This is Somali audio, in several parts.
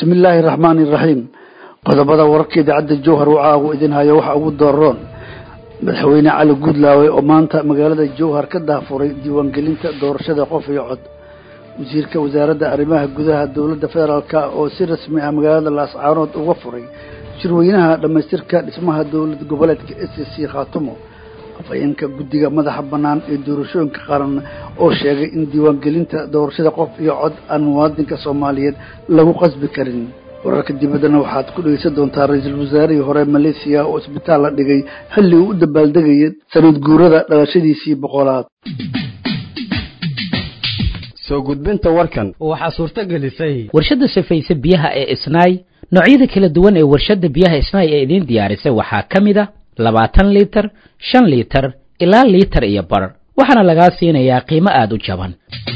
bismillaahi raxmaani iraxiim qodobada wararka idaacadda jowhar wacaagu idin hayo waxa ugu dooron madaxweyne cali guudlaawe oo maanta magaalada jowhar ka daafuray diiwaangelinta doorashada qof iyo cod wasiirka wasaaradda arrimaha gudaha dowladda federaalk oo si rasmi ah magaalada laascaanood uga furay shirweynaha dhammaystirka dhismaha dowlad goboleedka s c khaatumo afhayeenka guddiga madaxa bannaan ee doorashooyinka qaran oo sheegay in diiwaangelinta doorashada qof iyo cod aan muwaadinka soomaaliyeed lagu qasbi karin wararka dibaddana waxaad ku dhegeysan doontaa ra-iisul wasaarihii hore maleesiya oo isbitaal la dhigay xilli uu u dabaaldegayay sanad guurada dhalashadiisii boqolaad soo gudbinta warkan waxaa suurto gelisay warshadda safayse biyaha ee isnaay noocyada kala duwan ee warshadda biyaha isnaay ee idiin diyaarisay waxaa ka mid a labaatan liitar shan liitar ilaa liitar iyo bar waxaana lagaa siinayaa qiimo aada u jaban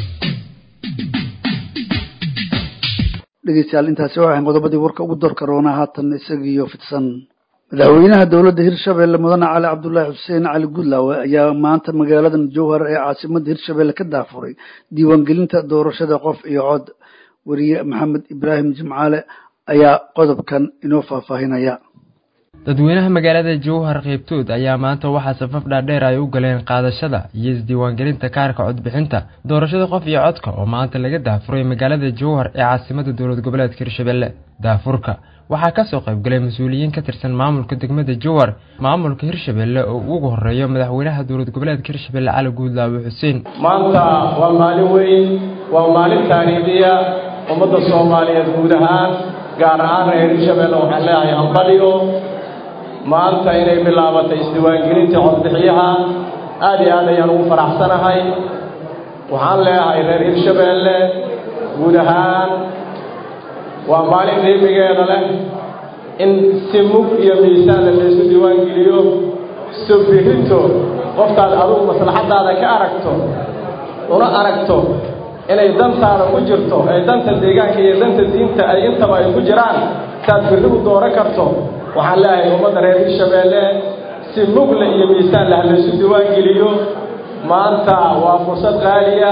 dhegeystayaal intaasi waxayn qodobadii warka ugu door karoonaa haatan isagiiyo fidsan madaxweynaha dowladda hirshabeelle mudane cali cabdulaahi xuseen cali guudlaawe ayaa maanta magaaladan jowhar ee caasimadda hirshabeelle ka daafuray diiwaangelinta doorashada qof iyo cod weriye maxamed ibraahim jimcaale ayaa qodobkan inoo faahfaahinaya dadweynaha magaalada jowhar qeybtood ayaa maanta waxaa safaf dhaadheer ay u galeen qaadashada iyo isdiiwaangelinta kaarka codbixinta doorashada qof iyo codka oo maanta laga daafuray magaalada jowhar ee caasimada dowlad goboleedka hirshabelle daafurka waxaa kasoo qaybgalay mas-uuliyiin ka tirsan maamulka degmada jowhar maamulka hirshabelle oo ugu horeeyo madaxweynaha dowlad goboleedka hirshabelle cali guudlaawe xuseen maanta waa maalin weyn waa maalin taariikhiya ummadda soomaaliyeed guud ahaan gaar ahaan reer hirshabelle waxaan leeyahay hambaliyo maanta inay bilaabatay isdiiwaangelinta codbixiyaha aad iyo aad ayaan ugu faraxsanahay waxaan leeyahay reer hirshabeelle guud ahaan waa maalin qiimigeeda leh in si mug iyo miisaanle laysu diiwaangeliyo so birito qoftaad adugu maslaxaddaada ka aragto una aragto inay dantaada ku jirto ee danta deegaanka iyo danta diinta ay intaba ay ku jiraan saad birri u dooran karto waxaan leeyahay ummadda reer hirshabeelle si mugle iyo miisaan lah laysu diiwaangeliyo maanta waa fursad qaaliya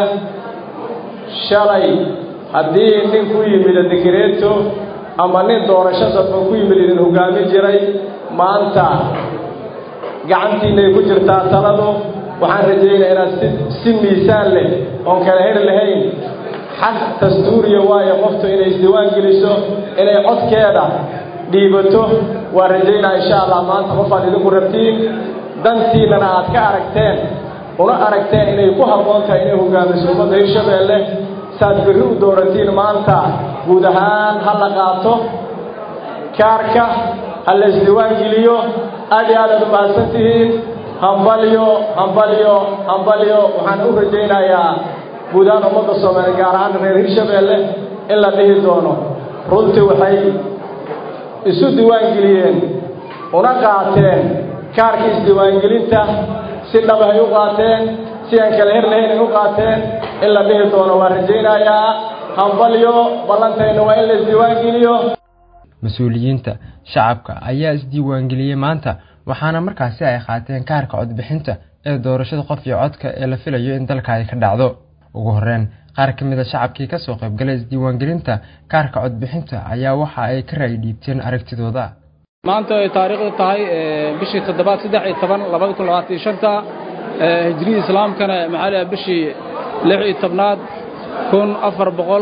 shalay haddii nin ku yimid dikireeto ama nin doorasho dadban ku yimid idin hoggaamin jiray maanta gacantiinay ku jirtaa taladu waxaan rajaynaya inaad si si miisaan leh oon kala heli lahayn xaq dastuuriya waayo qoftu inay isdiiwaan geliso inay codkeeda dhiibato waa rajaynaa insha allah maanta qofaad idinku rabtiin dantiinnana aad ka aragteen una aragteen inay ku habboon tahay inay hogaamiso ummadda hirshabeelle saad birri u dooratiin maanta guud ahaan ha la qaato kaarka ha la isdiiwaan geliyo aad iyo aad aad u mahadsan tihiin hambalyo hambalyo hambalyo waxaan u rajaynayaa guud ahaan ummadda soomaaliya gaar ahaan reer hirshabeelle in la dhihi doono runtii waxay isu diiwaangeliyeen una qaateen kaarkii isdiiwaangelinta si dhabahay u qaateen si aan kala her lahayn ay u qaateen in la dhihi doono waa rajaynayaa hambalyo ballantayna waa in la isdiiwaangeliyo mas-uuliyiinta shacabka ayaa isdiiwaangeliyey maanta waxaana markaasi ay qaateen kaarka codbixinta ee doorashada qof iyo codka ee la filayo in dalka ay ka dhacdo ugu horreyn qaar ka mid a shacabkii kasoo qaybgalay isdiiwaangelinta kaarka codbixinta ayaa waxa ay ka raay dhiibteen aragtidooda maanta ay taariikhdu tahay bishii toddobaad saddex iyo toban labada kun labaatan iyo shanta hijriyii islaamkana maxaa leeyahay bishii lix iyo tobnaad kun afar boqol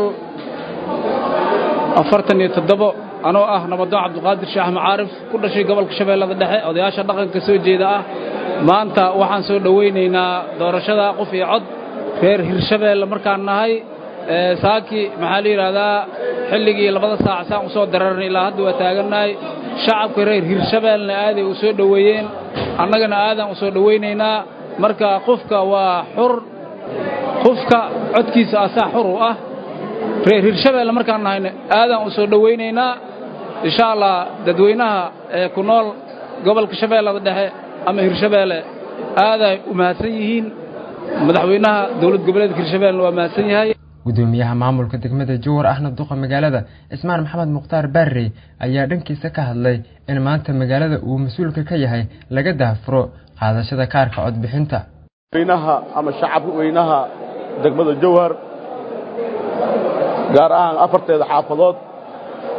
afartan iyo toddobo anoo ah nabadoon cabdiqaadir sheekh macaarif ku dhashay gobolka shabeellada dhexe odayaasha dhaqanka soo jeeda ah maanta waxaan soo dhowaynaynaa doorashada qof iyo cod reer hirshabeelle markaan nahay saaki maxaa la yidhaahdaa xilligii labada saac saan u soo dararnay ilaa hadda waa taagannahay shacabka reer hirshabeellena aaday u soo dhoweeyeen annagana aadaan u soo dhowaynaynaa marka qofka waa xur qofka codkiisa asaa xur u ah reer hirshabeelle markaan nahayna aadaan u soo dhowaynaynaa insha allah dadweynaha ee ku nool gobolka shabeellada dhexe ama hirshabeelle aaday u mahadsan yihiin madaxweynaha dowlad goboleedka hirshabeellena waa mahadsan yahay gudoomiyaha maamulka degmada jowhar ahna duqa magaalada cismaan maxamed mukhtaar baarrey ayaa dhankiisa ka hadlay in maanta magaalada uu mas-uulka ka yahay laga daafuro qaadashada kaarka codbixinta weynaha ama shacabka weynaha degmada jowhar gaar ahaan afarteeda xaafadood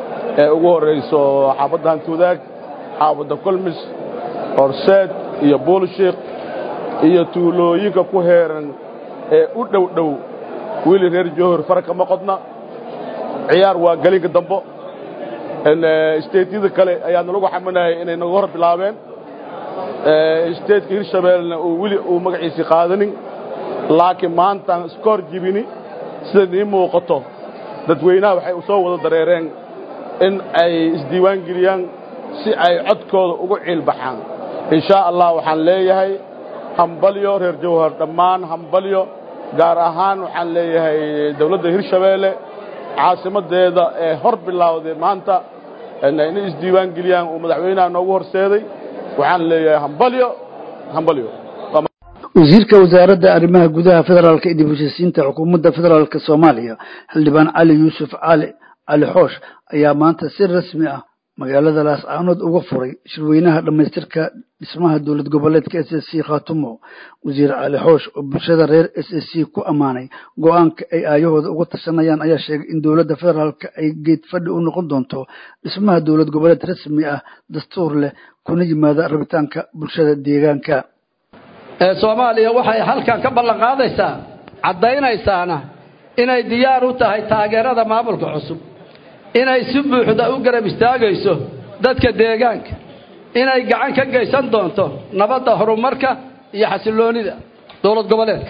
ee ugu horrayso xaafadda hantuudaag xaafadda kolmis horseed iyo buulshiik iyo tuulooyinka ku heeran ee u dhow dhow wiili reer jowhar fara kama qodna ciyaar waa gelinka dambo isteedyada kale ayaa nalagu xaminayay inay naga hor bilaabeen isteedka hirshabeellena uu weli uu magaciisii qaadanin laakiin maantaan iska hor jibini sida nii muuqato dadweynaha waxay u soo wada dareereen in ay isdiiwaan geliyaan si ay codkooda ugu ciilbaxaan inshaa allah waxaan leeyahay hambalyo reer jawhar dhammaan hambalyo gaar ahaan waxaan leeyahay dawladda hirshabeelle caasimaddeeda ee hor bilowday maanta inay isdiiwaan geliyaan uu madaxweynaha noogu horseeday waxaan leeyahay hambalyo hambalyo wasiirka wasaaradda arrimaha gudaha federaalka iyo dib u heshiisiinta xukuumadda federaalka soomaaliya xildhibaan cali yuusuf cali cali xoosh ayaa maanta si rasmi ah magaalada laascaanood uga furay shirweynaha dhammaystirka dhismaha dowlad goboleedka s s c khaatumo wasiir cali xoosh oo bulshada reer s s c ku ammaanay go-aanka ay aayahooda uga tashanayaan ayaa sheegay in dowladda federaalka ay geed fadhi u noqon doonto dhismaha dowlad goboleed rasmi ah dastuur leh kuna yimaada rabitaanka bulshada deegaanka soomaaliya waxay halkan ka ballan qaadaysaa caddaynaysaana inay diyaar u tahay taageerada maamulka cusub inay si buuxda u garab istaagayso dadka deegaanka inay gacan ka geysan doonto nabadda horumarka iyo xasilloonida dowlad goboleedka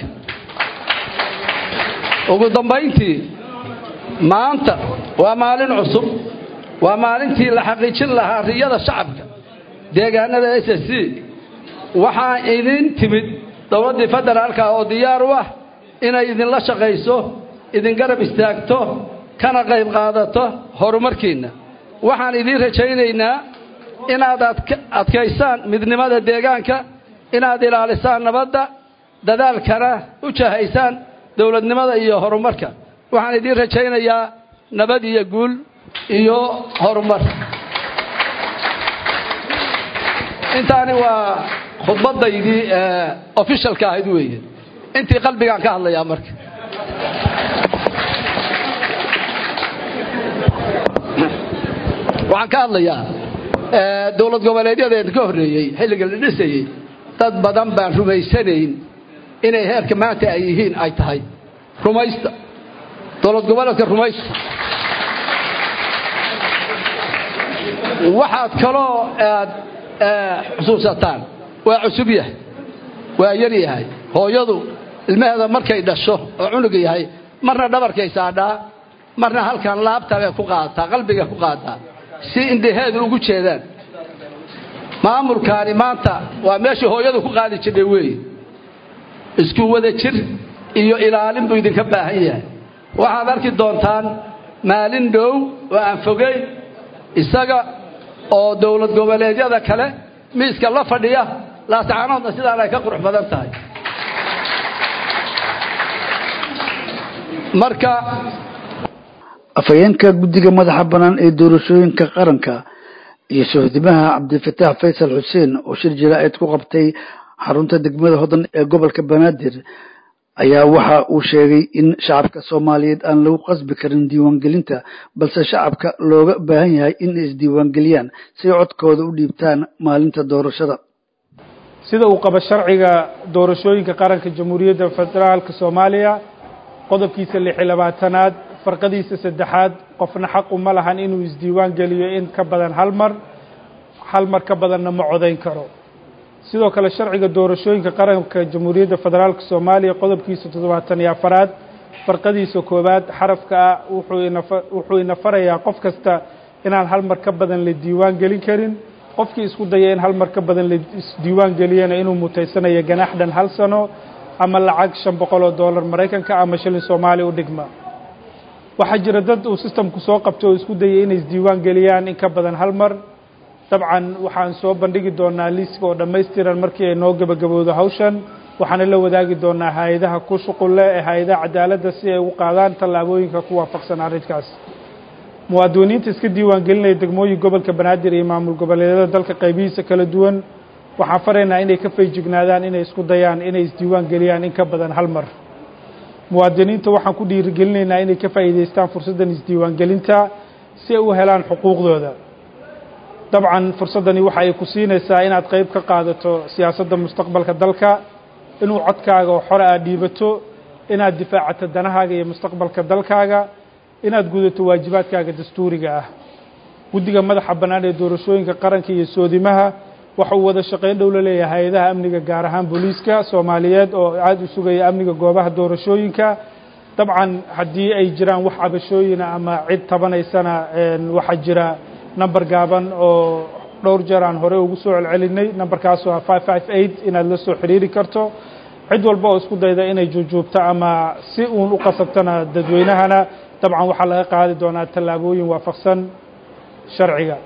ugu dambayntii maanta waa maalin cusub waa maalintii la xaqiijin lahaa riyada shacabka deegaanada s s c waxaa idin timid dowladdii federaalka oo diyaar u ah inay idinla shaqayso idin garab istaagto kana qayb qaadato horumarkiinna waxaan idiin rajaynaynaa inaad adkaysaan midnimada deegaanka inaad ilaalisaan nabadda dadaalkana u jahaysaan dowladnimada iyo horumarka waxaan idiin rajaynayaa nabad iyo guul iyo horumar intaani waa khudbadaydii ofishalka ahayd weeye intii qalbigaan ka hadlayaa marka waxaan ka hadlayaa dowlad goboleedyadeeda ka horreeyey xilliga la dhisayey dad badan baan rumaysanayn inay heerka maanta ay yihiin ay tahay rumaysta dowlad goboleedka rumaysta waxaad kaloo aad xusuusataan waa cusub yahay waa yar yahay hooyadu ilmaheeda markay dhasho oo cunuga yahay marna dhabarkay saadhaa marna halkan laabtabay ku qaadataa qalbigay ku qaadataa si indhaheedu ugu jeedaan maamulkaani maanta waa meeshii hooyadu ku qaadi jirtay weeye isku wada jir iyo ilaalin buu idinka baahan yahay waxaad arki doontaan maalin dhow oo aan fogeyn isaga oo dowlad goboleedyada kale miiska la fadhiya laascaanoodna sidaan ay ka qurux badan tahay marka afhayeenka guddiga madaxa bannaan ee doorashooyinka qaranka iyo sohdimaha cabdifatax faysal xuseen oo shir jaraa'id ku qabtay xarunta degmada hodan ee gobolka banaadir ayaa waxa uu sheegay in shacabka soomaaliyeed aan lagu qasbi karin diiwaangelinta balse shacabka looga baahan yahay in ay isdiiwaangeliyaan si codkooda u dhiibtaan maalinta doorashada sida uu qabo sharciga doorashooyinka qaranka jamhuuriyadda federaalka soomaaliya qodobkiisa lix iyo labaatanaad farqadiisa saddexaad qofna xaq uma lahan inuu isdiiwaan geliyo in ka badan hal mar hal mar ka badanna ma codayn karo sidoo kale sharciga doorashooyinka qaranka jamhuuriyadda federaalka soomaaliya qodobkiisa toddobaatan iyo afaraad farqadiisa koowaad xarafka ah wuxuu ina farayaa qof kasta inaan hal mar ka badan la diiwaan gelin karin qofkii isku daya in hal mar ka badan la isdiiwaan geliyana inuu mutaysanayo ganaax dhan hal sano ama lacag shan boqol oo dollar maraykanka ama shilin soomaaliya u dhigma waxaa jira dad uu sistamku soo qabto oo isku dayay inay isdiiwaan geliyaan in ka badan hal mar dabcan waxaan soo bandhigi doonaa liiska oo dhammaystiran markii ay noo gebagabowdo hawshan waxaana la wadaagi doonaa hay-adaha ku shuqul leh ee hay-adaha cadaaladda si ay ugu qaadaan tallaabooyinka ku waafaqsan arrinkaas muwaadiniinta iska diiwaan gelinaya degmooyin gobolka banaadir iyo maamul goboleedyada dalka qaybihiisa kala duwan waxaan faraynaa inay ka feejignaadaan inay isku dayaan inay isdiiwaan geliyaan in ka badan hal mar muwaadiniinta waxaan ku dhiirigelinaynaa inay ka faa'iidaystaan fursaddan isdiiwaangelinta si ay u helaan xuquuqdooda dabcan fursaddani waxa ay ku siinaysaa inaad qayb ka qaadato siyaasadda mustaqbalka dalka inuu codkaaga oo xore aad dhiibato inaad difaacato danahaaga iyo mustaqbalka dalkaaga inaad gudato waajibaadkaaga dastuuriga ah guddiga madaxa bannaan ee doorashooyinka qaranka iyo soodimaha waxa uu wada shaqayn dhow la leeyahay hay-adaha amniga gaar ahaan booliiska soomaaliyeed oo aada u sugaya amniga goobaha doorashooyinka dabcan haddii ay jiraan wax cabashooyina ama cid tabanaysana waxaa jira number gaaban oo dhowr jeer aan hore ugu soo celcelinay numberkaasoo ah five five eight inaad la soo xiriiri karto cid walba oo isku dayda inay juujuubto ama si uun u qasabtana dadweynahana dabcan waxaa laga qaadi doonaa tallaabooyin waafaqsan sharciga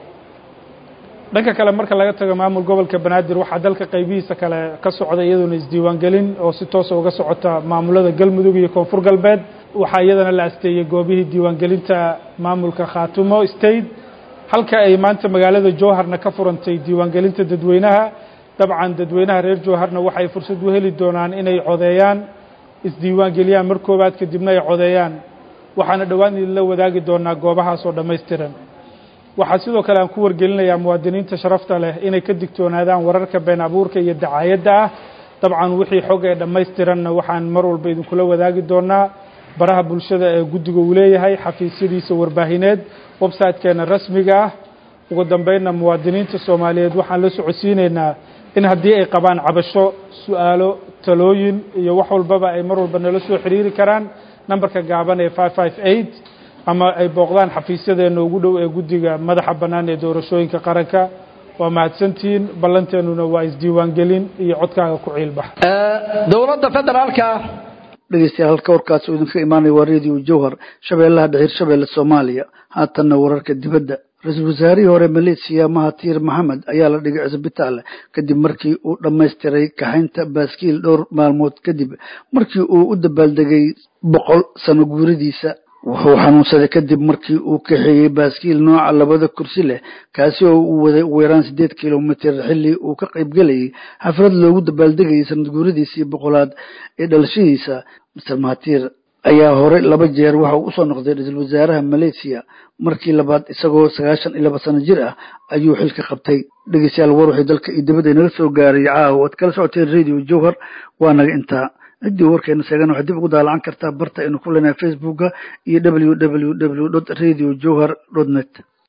dhanka kale marka laga tago maamul gobolka banaadir waxaa dalka qaybihiisa kale ka socda iyadoona isdiiwaangelin oo si toosa uga socota maamulada galmudug iyo koonfur galbeed waxaa iyadana la asteeyey goobihii diiwaangelinta maamulka khaatumo state halka ay maanta magaalada jowharna ka furantay diiwaangelinta dadweynaha dabcan dadweynaha reer jowharna waxay fursad u heli doonaan inay codeeyaan isdiiwaangeliyaan mar koobaad kadibna ay codeeyaan waxaana dhowaan idinla wadaagi doonaa goobahaas oo dhammaystiran waxaa sidoo kale aan ku wargelinayaa muwaadiniinta sharafta leh inay ka digtoonaadaan wararka been abuurka iyo dacaayadda ah dabcan wixii xog ee dhammaystiranna waxaan mar walba idinkula wadaagi doonaa baraha bulshada ee guddiga uu leeyahay xafiisyadiisa warbaahineed website-keena rasmiga ah ugu dambeynna muwaadiniinta soomaaliyeed waxaan la socodsiinaynaa in haddii ay qabaan cabasho su-aalo talooyin iyo wax walbaba ay mar walba nala soo xiriiri karaan nambarka gaaban ee five five eight ama ay booqdaan xafiisyadeena ugu dhow ee guddiga madaxa bannaan ee doorashooyinka qaranka waa mahadsantihiin ballanteennuna waa isdiiwaangelin iyo codkaaga ku ciilbax dowladda federaalka dhegeystayaal halka warkaas uu idinka imaanaya waa radio jowhar shabeellaha dhexir shabeelle soomaaliya haatanna wararka dibadda ra-iisul wasaarihii hore maleesiya mahatir maxamed ayaa la dhigay cisbitaal kadib markii uu dhammaystiray kaxaynta baaskiil dhowr maalmood kadib markii uu u dabaaldegay boqol sano guuradiisa wuxuu xanuunsaday kadib markii uu kaxeeyey baaskiil nooca labada kursi leh kaasi oo uu waday ugu yaraan siddeed kilomitir xilli uu ka qaybgelayay xaflad loogu dabaaldegayay sanad guuradiisii boqolaad ee dhalashadiisa master mahatir ayaa hore laba jeer waxa uu usoo noqday ra-iisul wasaaraha malaysiya markii labaad isagoo sagaashan iyo laba sano jir ah ayuu xilka qabtay dhegeystayaal war waxay dalka iyo dibadda inaga soo gaaray caawa ad kala socoteen radio jowhar waa naga intaa ciddii warkeena sheegan waxaad dib ugu daalacan kartaa barta aynu ku leenahay facebooka iyo w w w dot radio jowhar dot net